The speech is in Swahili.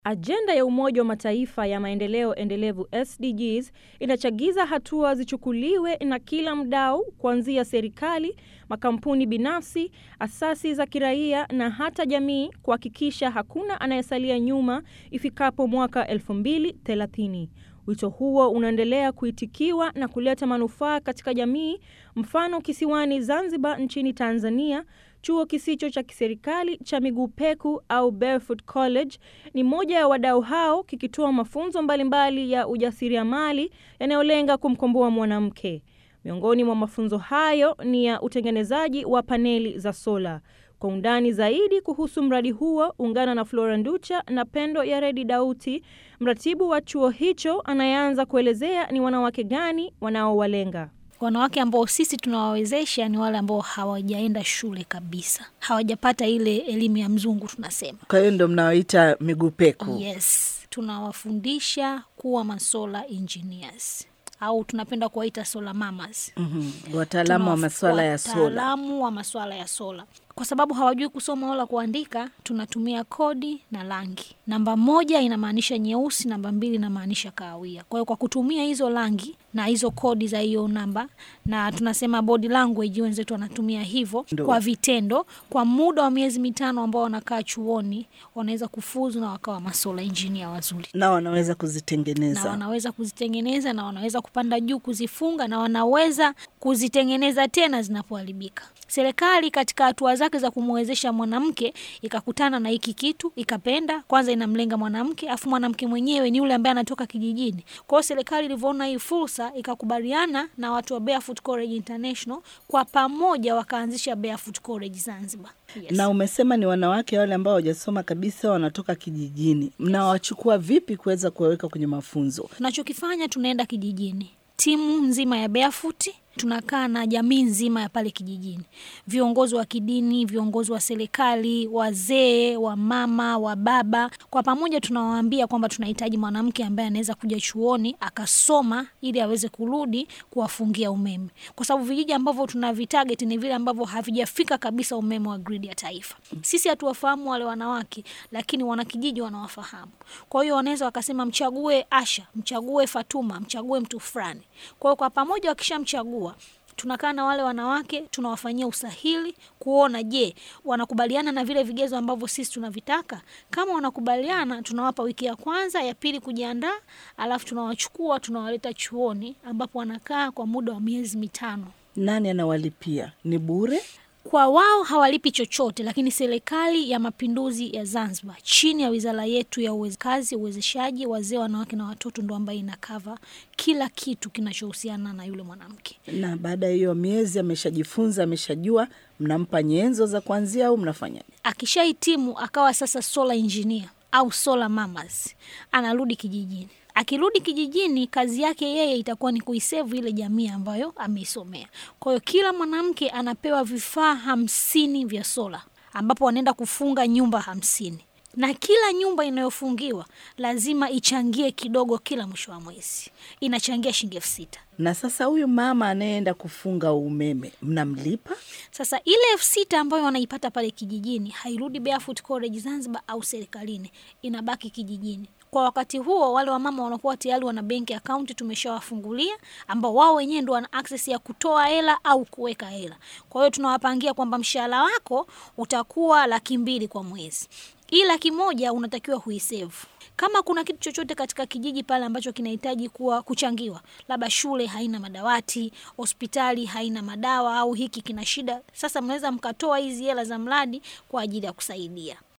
Ajenda ya Umoja wa Mataifa ya maendeleo endelevu SDGs inachagiza hatua zichukuliwe na kila mdau kuanzia serikali, makampuni binafsi, asasi za kiraia na hata jamii kuhakikisha hakuna anayesalia nyuma ifikapo mwaka 2030. Wito huo unaendelea kuitikiwa na kuleta manufaa katika jamii. Mfano, kisiwani Zanzibar nchini Tanzania, chuo kisicho cha kiserikali cha Miguu Peku au Barefoot College ni moja ya wadau hao, kikitoa mafunzo mbalimbali ya ujasiriamali yanayolenga kumkomboa mwanamke. Miongoni mwa mafunzo hayo ni ya utengenezaji wa paneli za sola. Kwa undani zaidi kuhusu mradi huo, ungana na Flora Nducha na Pendo ya Redi Dauti, mratibu wa chuo hicho, anayeanza kuelezea ni wanawake gani wanaowalenga. Wanawake ambao sisi tunawawezesha ni wale ambao hawajaenda shule kabisa, hawajapata ile elimu ya mzungu tunasema. Kwa hiyo ndo mnaoita miguu peku? Yes, tunawafundisha kuwa masola engineers au tunapenda kuwaita sola mamas. Mhm, wataalamu wa masuala ya sola. Wataalamu wa masuala ya sola, kwa sababu hawajui kusoma wala kuandika. Tunatumia kodi na rangi. Namba moja inamaanisha nyeusi, namba mbili inamaanisha kahawia. Kwa hiyo kwa kutumia hizo rangi na hizo kodi za hiyo namba, na tunasema body language, wenzetu wanatumia hivyo Ndo. kwa vitendo, kwa muda wa miezi mitano ambao wanakaa chuoni, wanaweza kufuzu na wakawa masola engineer wazuri na wanaweza na kuzitengeneza. wanaweza kuzitengeneza na wanaweza kupanda juu kuzifunga na wanaweza kuzitengeneza tena zinapoharibika. Serikali katika hatua zake za kumwezesha mwanamke ikakutana na hiki kitu ikapenda, kwanza inamlenga mwanamke, afu mwanamke mwenyewe ni yule ambaye anatoka kijijini. Kwa hiyo serikali ilivyoona hii fursa ikakubaliana na watu wa Barefoot College International, kwa pamoja wakaanzisha Barefoot College Zanzibar. Yes. Na umesema ni wanawake wale ambao hawajasoma kabisa, wanatoka kijijini. Mnawachukua vipi kuweza kuwaweka kwenye mafunzo? Tunachokifanya, tunaenda kijijini, timu nzima ya Barefoot tunakaa na jamii nzima ya pale kijijini, viongozi wa kidini, viongozi wa serikali, wazee, wa mama, wa baba, kwa pamoja tunawaambia kwamba tunahitaji mwanamke ambaye anaweza kuja chuoni akasoma ili aweze kurudi kuwafungia umeme, kwa sababu vijiji ambavyo tunavitarget ni vile ambavyo havijafika kabisa umeme wa gridi ya taifa. Sisi hatuwafahamu wale wanawake, lakini wanakijiji wanawafahamu. Kwa hiyo wanaweza wakasema mchague Asha, mchague Fatuma, mchague mtu fulani. Kwa hiyo kwa pamoja wakishamchagua tunakaa na wale wanawake tunawafanyia usahili kuona, je, wanakubaliana na vile vigezo ambavyo sisi tunavitaka. Kama wanakubaliana, tunawapa wiki ya kwanza, ya pili kujiandaa, alafu tunawachukua tunawaleta chuoni ambapo wanakaa kwa muda wa miezi mitano. Nani anawalipia? Ni bure? Kwa wao hawalipi chochote, lakini serikali ya mapinduzi ya Zanzibar chini ya wizara yetu ya uwez- kazi, uwezeshaji wazee, wanawake na watoto ndo ambayo inakava kila kitu kinachohusiana na yule mwanamke. Na baada ya hiyo miezi ameshajifunza, ameshajua, mnampa nyenzo za kuanzia au mnafanya Akishahitimu akawa sasa solar engineer au solar mamas, anarudi kijijini. Akirudi kijijini, kazi yake yeye itakuwa ni kuisevu ile jamii ambayo ameisomea. Kwa hiyo kila mwanamke anapewa vifaa hamsini vya sola, ambapo wanaenda kufunga nyumba hamsini na kila nyumba inayofungiwa lazima ichangie kidogo kila mwisho wa mwezi, inachangia shilingi elfu sita. na sasa huyu mama anayeenda kufunga umeme mnamlipa? Sasa ile elfu sita ambayo wanaipata pale kijijini hairudi Barefoot College Zanzibar au serikalini, inabaki kijijini. Kwa wakati huo, wale wamama wanakuwa tayari wana benki akaunti tumeshawafungulia, ambao wao wenyewe ndo wana access ya kutoa hela au kuweka hela. Kwa hiyo tunawapangia kwamba mshahara wako utakuwa laki mbili kwa mwezi, hii laki moja unatakiwa huisevu kama kuna kitu chochote katika kijiji pale ambacho kinahitaji kuwa kuchangiwa, labda shule haina madawati, hospitali haina madawa, au hiki kina shida, sasa mnaweza mkatoa hizi hela za mradi kwa ajili ya kusaidia.